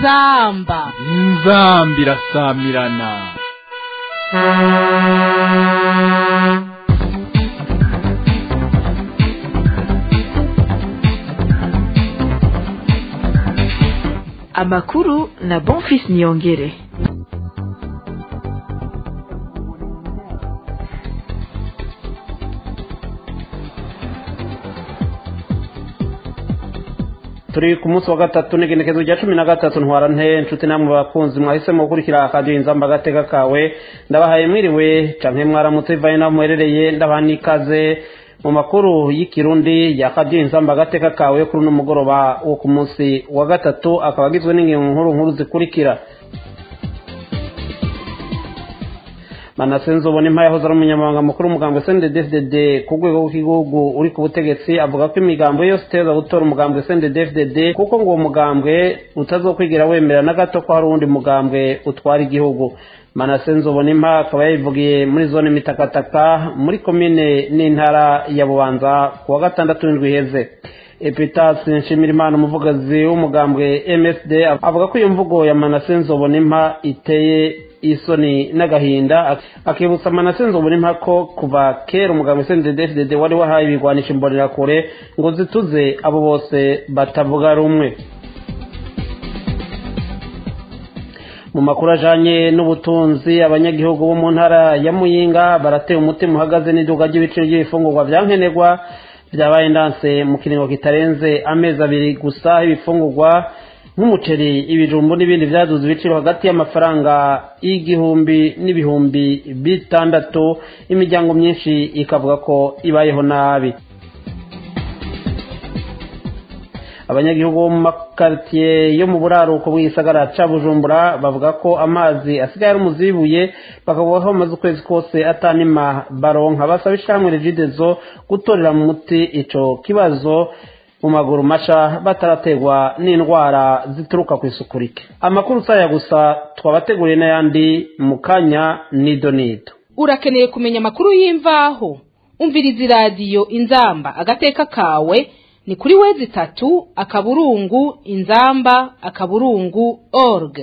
inzamba inzamba irasamirana amakuru na bonfis niyongere turi ku munsi wa gatatu n'igenekezo rya cumi na gatatu ntwara nte inshuti namwe bakunzi mwahisemo gukurikira akadiyo inzamba agateka kawe ndabahaye mwiriwe canke mwaramutse bivaye naho muherereye ndabaha n'ikaze mu makuru y'ikirundi ya kadiyo inzamba agateka kawe kuri uno mugoroba wo ku munsi wa gatatu akaba agizwe n'ingingo nkuru nkuru zikurikira manasenzo ubona impa yahoze ari umunyamabanga mukuru w'umugambwe sndfdd ku rwego rw'igihugu uri ku butegetsi avuga ko imigambo yose iteza gutora umugambwe sndfdd kuko ngo uwo mugambwe utazokwigira wemera na gato ko hari uwundi mugambwe utwara igihugu manasenzo ubona impa akaba yayivugiye muri zone mitakataka muri komine n'intara ya bubanza ku wa gatandatu w'indwi iheze epitasi nshimirimana umuvugazi w'umugambwe msd avuga ko iyo mvugo ya manasenzo ubona impa iteye isoni n'agahinda akibutsa manasenzo ubona impa ko kuva kera umugambwe sndfdd wari wahaye ibigwanisha imbonerakure ngo zituze abo bose batavuga rumwe mu makuru ajanye n'ubutunzi abanyagihugu bo mu ntara ya muyinga barateye umutima uhagaze n'iduka ry'ibiciro by'ibifungurwa bya nkenerwa byabaye ndanse mu kiringo kitarenze amezi abiri gusa ibifungurwa nk'umuceri ibijumbu n'ibindi byaduze ibiciro hagati y'amafaranga y'igihumbi n'ibihumbi bitandatu imiryango myinshi ikavuga ko ibayeho nabi abanyagihugu bo mu makaritiye yo mu buraruko bw'igisagara ca bujumbura bavuga ko amazi asigaye ari umuzibuye bakavuga ko bamaze ukwezi kose atanima baronka basaba ishamwe regidezo gutorera mu muti ico kibazo mu maguru masha batarategwa n'indwara zituruka ku isuku rike amakuru saya gusa twabateguriye n'ayandi mu kanya nido nido urakeneye kumenya amakuru y'imvaho umviriza iradiyo inzamba agateka kawe ni kuri wezi itatu akaburungu inzamba akaburungu org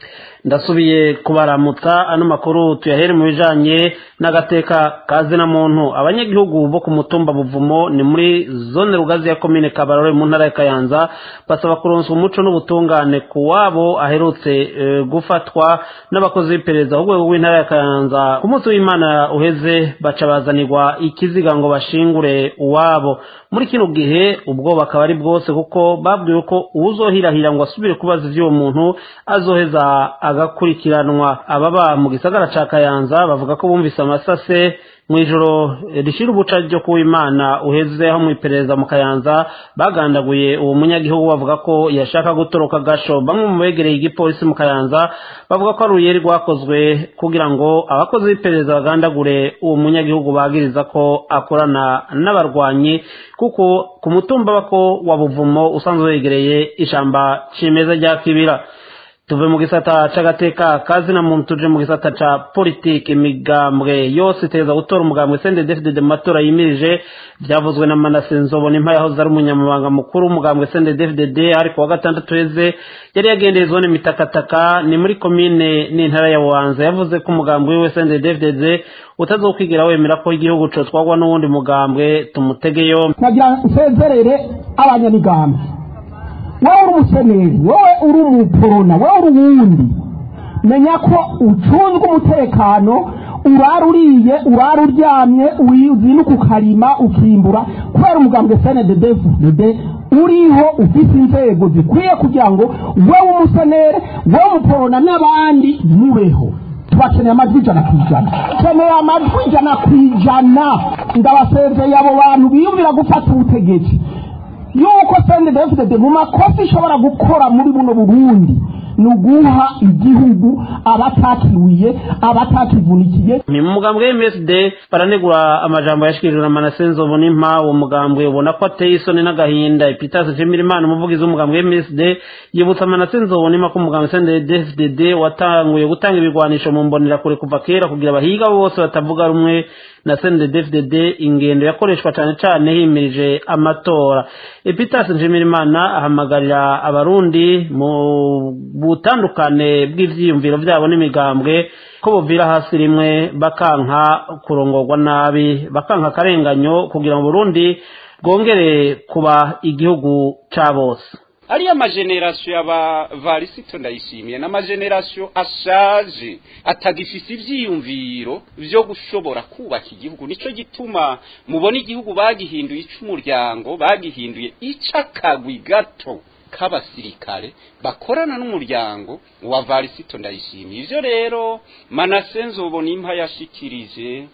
ndasubiye kubaramutsa ano makuru tuyahere mu bijanye n'agateka kazina muntu abanyagihugu bo ku mutumba buvumo ni muri zone rugazi ya komine kabarore mu ntara ya kayanza basaba kuronswa umuco n'ubutungane ku wabo aherutse e, gufatwa n'abakozi b'iperereza ku rwego rw'intara ya kayanza ku munsi w'imana uheze baca bazanirwa ikiziga ngo bashingure uwabo muri kino gihe ubwoba akaba ari bwose kuko babwiwe ko uwuzohirahira ngo asubire kubaza ivy'uwo muntu azoheza agakurikiranwa ababa mu gisagara ca kayanza bavuga ko bumvise amasase mu ijoro rishira ubuca ryo kuwimana uheze aho mu iperereza mu kayanza bagandaguye uwo munyagihugu bavuga ko yashaka gutoroka gasho bamwe mu begereye igipolisi mu kayanza bavuga ko ari uruyeri rwakozwe kugira ngo abakozi b'iperereza bagandagure uwo munyagihugu bagiriza ko akorana n'abarwanyi kuko ku mutumba bako wa buvumo usanzwe wegereye ishamba cimeza rya kibira tuve mu gisata c'agateka kazina muntu tuje mu gisata ca politike imigambwe yose iteza gutora umugambwe CNDD-FDD mu matora yimirije byavuzwe na Manase Nzobona impa yahoze ari umunyamabanga mukuru w'umugambwe CNDD-FDD ariko wa gatandatu heze yari yagendeye zone mitakataka ni muri komine n'intara ya Bubanza yavuze ko umugambwe wiwe CNDD-FDD utazokwigira wemera ko igihugu cotwagwa n'uwundi mugambwe tumutege yombi nagira nsezerere abanyamigambwe wowe uri umuseneri wowe uri umuporona wowe uri uwundi menya ko ucunzwe umutekano urara uriye urara uryamye uzinuka ukarima ukimbura kubera umugambwe snddfdd uriho ufite inzego zikwiye kugira ngo wowe umusenere wowe umuporona n'abandi mubeho tubakeneye amajwi ijana ku ijana keneye amajwi ijana ku ijana ndabasezeye abo bantu biyumvira gufata ubutegetsi yuko sendedefudede mu makosa ishobora gukora muri buno burundi ni uguha igihugu abatakiwiye abatakivunikiye ni mu mugambwe w'MSD baranegura amajambo yashikirijwe na Manasenzo Bonimpa uwo mugambwe ubona ko ateye isoni n'agahinda Epitas Jemirimana umuvugizi w'umugambwe w'MSD yibutsa Manasenzo Bonimpa ko umugambwe CNDD-FDD watanguye gutanga ibigwanisho mu mbonera kure kuva kera kugira abahiga bose batavuga rumwe na cndfdd ingendo yakoreshwa cyane cyane himirije amatora epitas nshimirimana ahamagarira abarundi mu butandukane bw'ivyiyumviro vyabo n'imigambwe ko buvira hasi rimwe bakanka kurongorwa nabi bakanka akarenganyo kugira ngo burundi bwongere kuba igihugu ca bose ariya majenerasiyo y'aba varisito ndayishimiye n'amajenerasiyo ashaje atagifise ivyiyumviro vyo gushobora kubaka igihugu nico gituma mubona igihugu bagihinduye ic'umuryango bagihinduye ic'akagwi gato k'abasirikare bakorana n'umuryango wa varisito ndayishimiye ivyo rero manase nzobona impa yashikirije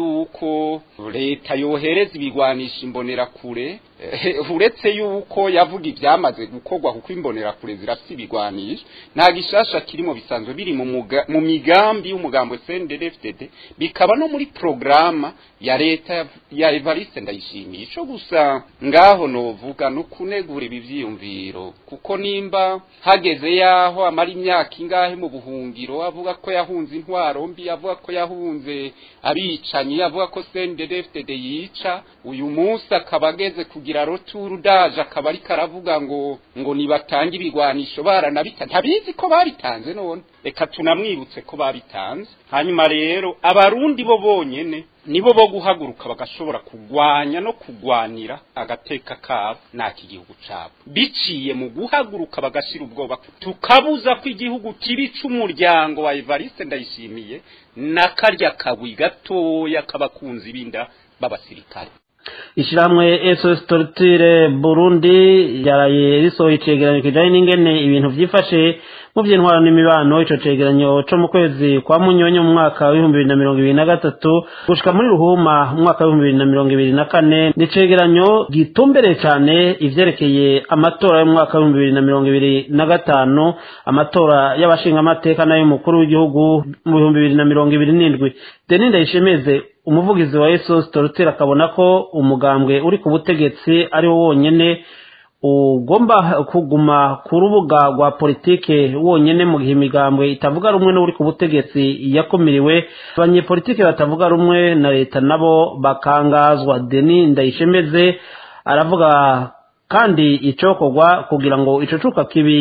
yuko leta yohereza ibigwanisha imbonerakure uretse yuko yavuga ibyamaze gukorwa kuko imbonerakure zirafite ibigwanisha nta gishasha kirimo bisanzwe biri mu migambi y'umugambo CNDD-FDD bikaba no muri programa ya leta ya Evariste ndayishimiye ico gusa ngaho novuga no kunegura ibi vyiyumviro kuko nimba hageze yaho amara imyaka ingahe mu buhungiro avuga ko yahunze intwaro mbi avuga ko yahunze abicanyi avuga ko CNDD-FDD yica uyu munsi akaba ageze kugira roturu daje akaba ariko aravuga ngo ngo nibatange ibigwanisho baranabita ntabizi ko babitanze none reka tunamwibutse ko babitanze hanyuma rero abarundi bo bonyene nibo bo guhaguruka bagashobora kugwanya no kugwanira agateka kabo n'aki gihugu cabo biciye mu guhaguruka bagashira ubwoba tukabuza ko igihugu kibi c'umuryango wa Evariste ndayishimiye n'akarya kagwi gatoya k'abakunzi b'inda b'abasirikare ishyirahamwe sos torture burundi yaraye risohoye icegeranyo kijanye n'ingene ibintu vyifashe mu vy'intwaro n'imibano ico cegeranyo co mu kwezi kwa munyonyo mu mwaka w'ibihumbi bibiri na mirongo ibiri na gatatu gushika muri ruhuma mu mwaka w'ibihumbi bibiri na mirongo ibiri na kane ni icegeranyo gitumbereye cane ivyerekeye amatora y'umwaka w'ibihumbi bibiri na mirongo ibiri na gatanu amatora y'abashingamateka n'ay'umukuru w'igihugu mu bihumbi bibiri na mirongo ibiri n'indwi deni ndayishemeze umuvugizi wa esos torotera akabona ko umugambwe uri ku butegetsi ari wo wonyene ugomba kuguma ku rubuga rwa politike wonyene mu gihe imigambwe itavuga rumwe n'uri ku butegetsi yakumiriwe abanyepolitike batavuga rumwe na leta nabo bakangazwa deni ndayishemeze aravuga kandi icokorwa kugira ngo ico cuka kibi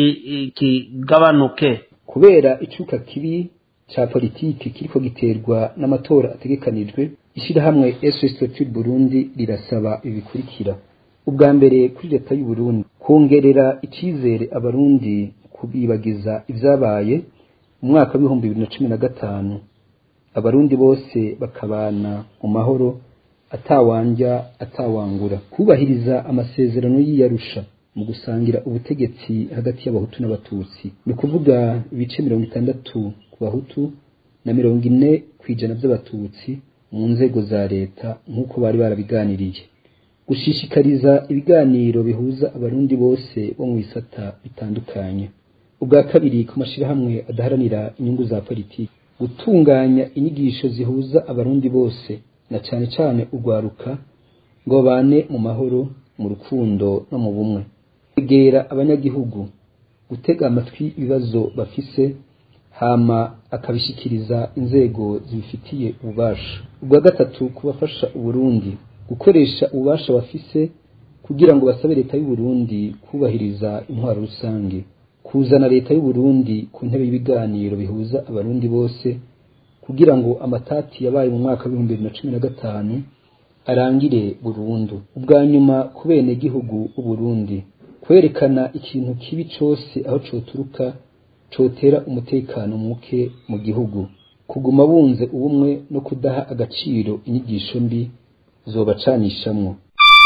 kigabanuke kubera icuka kibi ca politiki kiriko giterwa n'amatora ategekanijwe ishirahamwe SOS Torture Burundi rirasaba ibikurikira ubwa mbere kuri leta y'u Burundi kongerera icizere abarundi kubibagiza ivyabaye mu mwaka w'ibihumbi bibiri na cumi na gatanu abarundi bose bakabana mu mahoro atawanja atawangura kubahiriza amasezerano y'iyarusha mu gusangira ubutegetsi hagati y'abahutu n'abatutsi ni ukuvuga ibice mirongo itandatu ku bahutu na mirongo ine ku ijana by'abatutsi mu nzego za leta nk'uko bari barabiganiriye gushishikariza ibiganiro bihuza abarundi bose bo mu bisata bitandukanye ubwa kabiri ku mashyirahamwe adaharanira inyungu za politiki gutunganya inyigisho zihuza abarundi bose na cyane cyane urwaruka ngo babane mu mahoro mu rukundo no mu bumwe kwegera abanyagihugu gutega amatwi ibibazo bafise hama akabishikiriza inzego zibifitiye ububasha ubwa gatatu kubafasha uburundi gukoresha ububasha bafise kugira ngo basabe leta y'u Burundi kubahiriza intwaro rusange kuzana leta y'u Burundi ku ntebe y'ibiganiro bihuza abarundi bose kugira ngo amatati yabaye mu mwaka w'ibihumbi bibiri na cumi na gatanu arangire burundu ubwa nyuma ku bene gihugu Burundi kwerekana ikintu kibi cose aho coturuka cotera umutekano muke mu gihugu kuguma bunze ubumwe no kudaha agaciro inyigisho mbi zobacanishamwo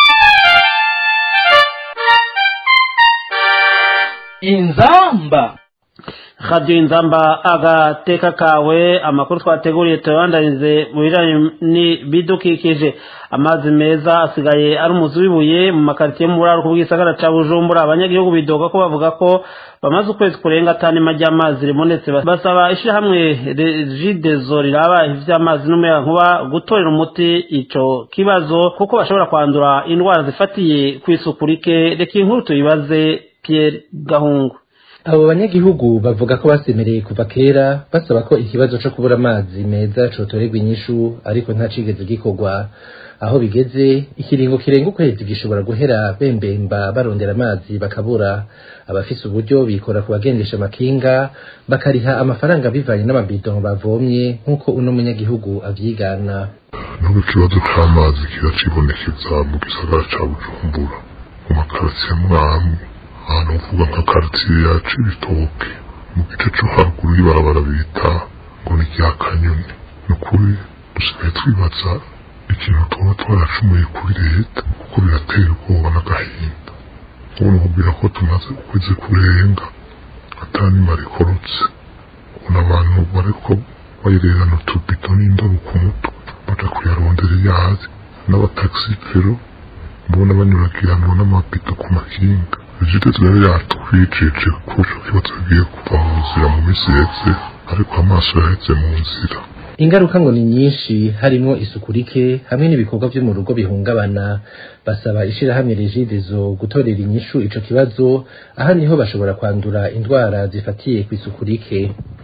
inzamba radiyo inzamba agateka kawe amakuru twateguriye tuyabandanize mu bijyanye n'ibidukikije amazi meza asigaye ari umuzi w'ibuye mu makaritsiye mu buraro bw'isagara cya bujumbura abanyagihugu bidoga ko bavuga ko bamaze ukwezi kurenga atanima ry'amazi ribonetse basaba ishyirahamwe regidezo riraba iby'amazi n'umuyagankuba gutorera umuti icyo kibazo kuko bashobora kwandura indwara zifatiye ku isuku rike reka inkuru tuyibaze Pierre gahungu abo banyagihugu bavuga ko basemereye kuva kera basaba ko ikibazo co kubura amazi meza cotorerwa inyishu ariko nta cigeze gikorwa aho bigeze ikiringo kirenga ukwezi gishobora guhera bembemba barondera amazi bakabura abafise uburyo bikora ku bagendesha amakinga bakariha amafaranga bivanye n'amabido bavomye nk'uko uno munyagihugu avyigana nubwo ikibazo c'amazi kiracibonekeza mu gisagara ca bujumbura mu makaritsiye mwamwe ahantu uvuga nka karitsiye ya cibitoke mu gice co haruguru y'ibarabara bita ngo ni rya kanyoni ni ukuri dusigaye twibaza ikintu tuba twaracumuye kuri leta kuko biratera ubwoba n'agahinda ubu nkubwira ko tumaze ukwezi kurenga atanima rikorotse ubona abantu bariko bayirerana utubido n'indobo ku mutwe baja kuyarondera yazi n'abatagisi pero mbona banyuragiranwa n'amabido ku makinga vigitesi rero yatwijeje ko ico kibazo kigiye kuva mu nzira mu misi yeze ariko amaso yaheze mu nzira ingaruka ngo ni nyinshi harimo isuku rike hamwe n'ibikorwa vyo mu rugo bihungabana basaba ishirahamwe regidezo gutorera inyishu ico kibazo aha niho bashobora kwandura indwara zifatiye ku isuku rike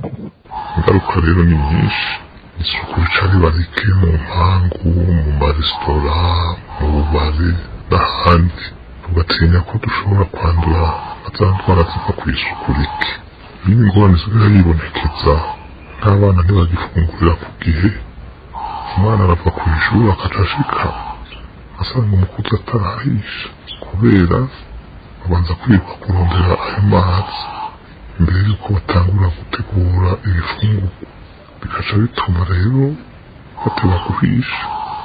ingaruka rero ni nyinshi isuku rica riba rike mu mpangu mu maresitora mu bubare n'ahandi tugatinya ko dushobora kwandura za ndwara ziva ku isuku rike iyo ingorane zisigaye yibonekeza n'abana ntibagifungurira ku gihe umwana arava ku ishuri akaca ashika asanga umukuzi atarahisha kubera babanza kwiruka kurondera ayo mazi mbere yuko batangura gutegura ibifungurwa bigaca bituma rero bateba guhisha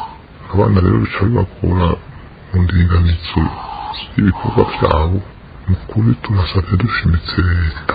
abana rero bica bibagora mu ndinganizo y'ibikorwa byabo ni ukuri turasabye dushimitse leta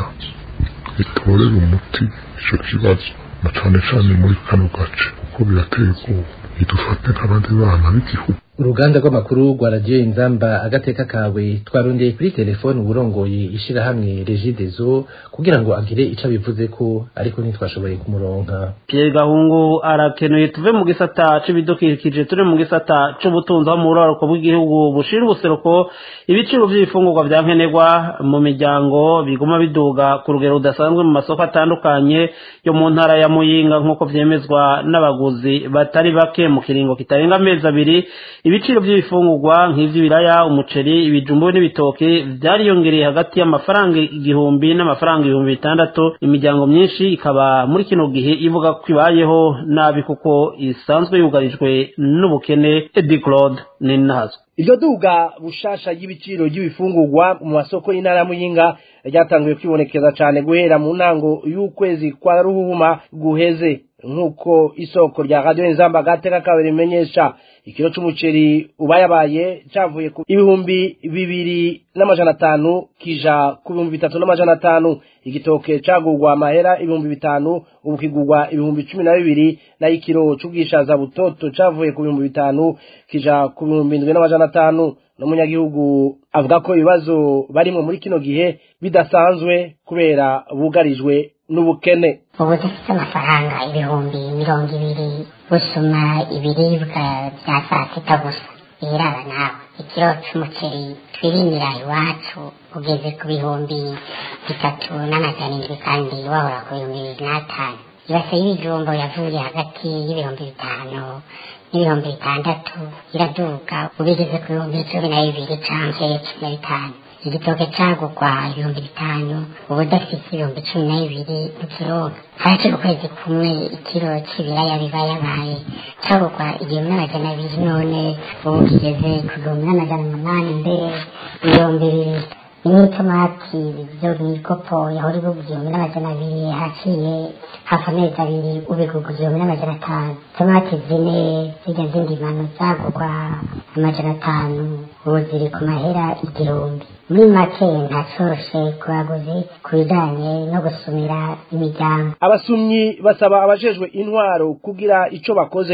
itorera umuti ico kibazo na cane cane muri kano gace kuko birateye ubwoba idufate nk'abandi bana b'igihugu uruganda rw'amakuru rwa radiyo inzamba agateka kawe twarondeye kuri telefone uburongoye ishirahamwe regidezo kugira ngo agire ico abivuze ko ariko ntitwashoboye kumuronka Pierre Gahungu arakenuye tuve mu gisata c'ibidukikije turi mu gisata c'ubutunzi aho mu buraruko bw'igihugu bushira ubuseruko ibiciro vy'ibifungurwa vya nkenerwa mu miryango biguma biduga ku rugero rudasanzwe mu masoko atandukanye yo mu ntara ya Muyinga nk'uko vyemezwa n'abaguzi batari bake mu kiringo kitarenga amezi abiri ibiciro by'ibifungurwa nk'ivy'ibiraya umuceri ibijumbu n'ibitoke vyariyongereye hagati y'amafaranga igihumbi n'amafaranga ibihumbi bitandatu imiryango myinshi ikaba muri kino gihe ivuga ko ibayeho nabi kuko isanzwe yugarijwe n'ubukene Eddie Claude Ninazwe iryo duga bushasha y'ibiciro ry'ibifungurwa mu masoko y'intara ya muyinga ryatanguye kwibonekeza cyane guhera mu ntango y'ukwezi kwa ruhuma guheze nk'uko isoko rya radiyo nzamba gateka kabiri rimenyesha ikiro c'umuceri ubayabaye cavuye ku ibihumbi bibiri n'amajana atanu kija ku bihumbi bitatu n'amajana atanu igitoke cagurwa amahera ibihumbi bitanu ubu kigurwa ibihumbi cumi na bibiri nayo ikiro c'ubwishaza butoto cavuye ku bihumbi bitanu kija ku bihumbi indwi n'amajana atanu n'umunyagihugu avuga ko ibibazo barimwo muri kino gihe bidasanzwe kubera bugarijwe n'ubukene ubu dufite amafaranga ibihumbi mirongo ibiri gusuma ibiribwa bya saa sita gusa biraba nawe ikiro c'umuceri twirimira iwacu ugeze ku bihumbi bitatu n'amajana indwi kandi wahora ku bihumbi bibiri n'atanu ibase y'ibijumbo yavuye hagati y'ibihumbi bitanu n'ibihumbi bitandatu iraduga ubigeze ku bihumbi cumi na bibiri canke cumi na bitanu igitoke cagurwa ibihumbi bitanu ubu udafise ibihumbi cumi na bibiri ntikironka haraciye ukwezi kumwe ikiro c'ibiraya biba yabaye cagurwa igihumbi n'amajana abiri none ubu kigeze ku gihumbi n'amajana umunani mbere ibihumbi bibiri n'itomati byo mw'ikopo yahora igurwa igihumbi n'amajana abiri haciye hafi amezi abiri ubigurwa igihumbi n'amajana atanu tomati zine zirya z'indimano zagurwa amajana atanu ubu ziri ku mahera igihumbi muri make ntacoroshe ku baguzi ku bijanye no gusumira imiryango abasumyi basaba abajejwe intwaro kugira ico bakoze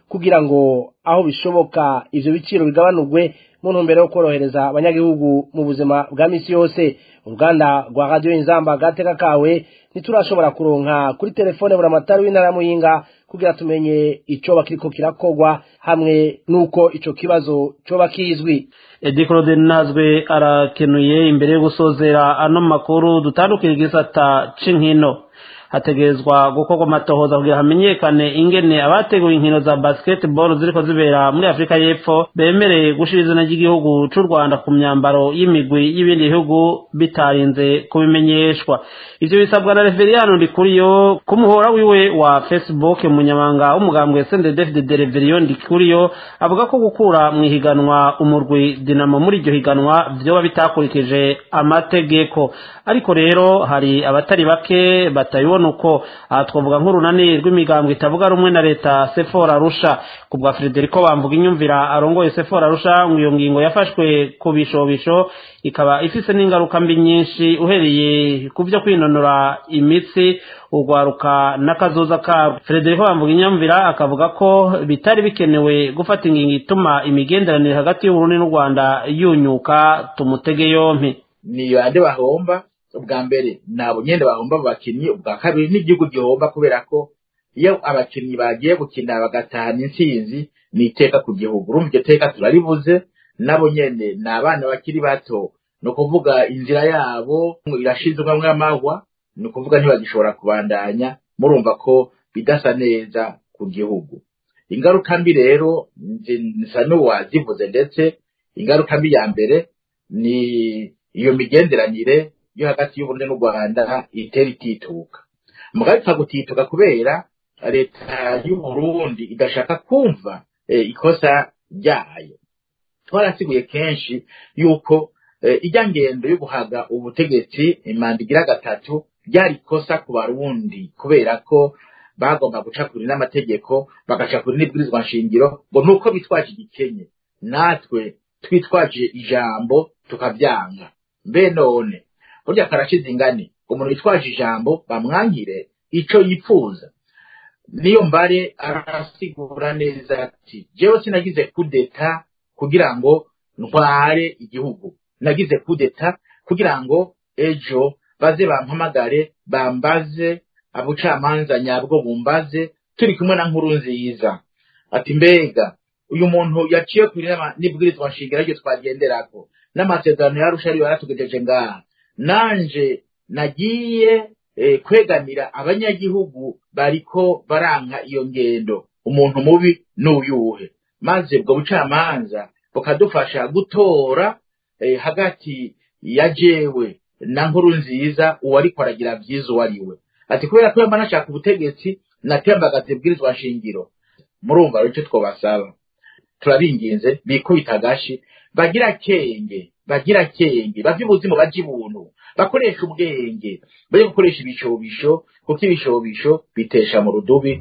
kugira ngo aho bishoboka ivyo biciro bigabanurwe mu ntumbero yo korohereza abanyagihugu mu buzima bwa misi yose uruganda rwa radiyo inzamba gateka kawe ntiturashobora kuronka kuri telefone buramatari w'intara muyinga kugira tumenye icoba kiriko kirakogwa hamwe n'uko ico kibazo coba kizwi edi claude nazwe arakenuye imbere yo gusozera ano makuru dutandukira igisata c'inkino hategerezwa gukorwa amatohoza kugira hamenyekane ingene abateguye inkino za basketball ziriko zibera muri afurika y'epfo bemereye gushira izina ry'igihugu c'u rwanda ku myambaro y'imigwi y'ibindi bihugu bitarinze kubimenyeshwa ivyo bisabwa na reveriyano ndikuriyo ku muhora wiwe wa facebook umunyamanga w'umugambwe sende david de reveriyo ndikuriyo avuga ko gukura mu ihiganwa umurwi dinamo muri iryo higanwa vyoba bitakurikije amategeko ariko rero hari abatari bake batayibona uko aha twavuga nk'urunani rw'imigambwe itavuga rumwe na leta sefora arusha ku bwa frederico bamvuga inyumvira arongoye sefora arusha ngo iyo ngingo yafashwe ku bishobisho ikaba ifise n'ingaruka mbi nyinshi uhereye ku byo kwinonora imitsi urwaruka n'akazoza kabo frederico bamvuga inyumvira akavuga ko bitari bikenewe gufata ingingo ituma imigenderanire hagati y'uburundi n'u rwanda yunyuka tumutege yompi niyo ande bahomba ubwa mbere nabo nyene bahomba mu bakinyi ubwa kabiri n'igihugu gihomba kubera ko iyo abakinyi bagiye gukina bagatahana intsinzi ni iteka ku gihugu urumva iryo teka turaribuze nabo nyene ni abana bakiri bato ni ukuvuga inzira yabo irashizwamwo amahwa ni ukuvuga ntibagishobora kubandanya murumva ko bidasa neza ku gihugu ingaruka mbi rero nsa n'uwazivuze ndetse ingaruka mbi ya mbere ni iyo migenderanire yo hagati y'uburundi n'u rwanda itera itituka mugabo ipfa gutituka kubera leta y'uburundi idashaka kumva ikosa ryayo twarasiguye kenshi yuko ijya ngendo yo guhaga ubutegetsi imanda igira gatatu ryari ikosa ku barundi kubera ko bagomba guca kuri n'amategeko bagaca kuri n'ibwirizwa nshingiro ngo nuko bitwaje igikenye natwe twitwaje ijambo tukabyanga mbe none burya karashize ingani umuntu witwaje ijambo bamwangire ico yipfuza niyo mbare arasigura neza ati jewe sinagize kudeta kugira ngo ntware igihugu nagize kudeta kugira ngo ejo baze bampamagare bambaze abucamanza nyabwo bumbaze turi kumwe na nkuru nziza ati mbega uyu muntu yaciye kuri n'ibwirizwa nshingiro ryo twagenderako n'amasezerano yarusha ariyo yaratugejeje ngaha nanje nagiye eh, kwegamira abanyagihugu bariko baranka iyo ngendo umuntu mubi n'uyuhe maze ubwo bucamanza bukadufasha gutora eh, hagati ya jewe na nkuru nziza uwariko aragira vyiza uwo ari we ati kubera ko yamba nashaka ubutegetsi natembagaza ibwirizwa nshingiro murumva rero icyo twobasaba turabinginze bikubita agashi bagira kenge bagira kenge bavye ubuzima baje ibuntu bakoresha ubwenge baje gukoresha ibishobisho kuko ibishobisho bitesha mu rudubi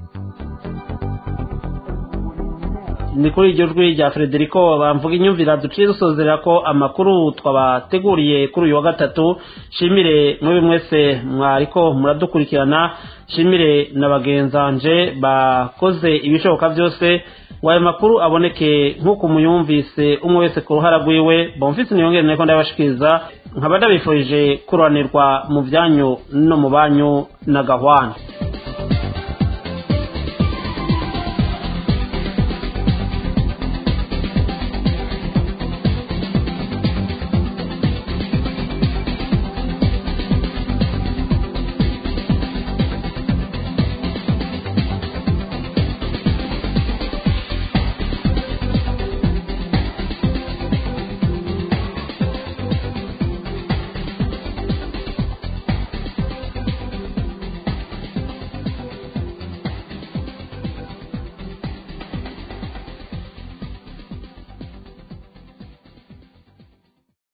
ni kuri iryo jwi rya frederico bamvuga inyumvira duciye dusozera ko amakuru twabateguriye kuri uyu wa gatatu shimire mwebwe mwese mwariko muradukurikirana shimire na bagenzanje bakoze ibishoboka byose wayo makuru aboneke nk'uko muyumvise umwe wese ku ruhara rwiwe bomfise niyongere niko ndabashikiriza nkaba ndabifurije kuranirwa mu byanyu no mu banyu na gahwana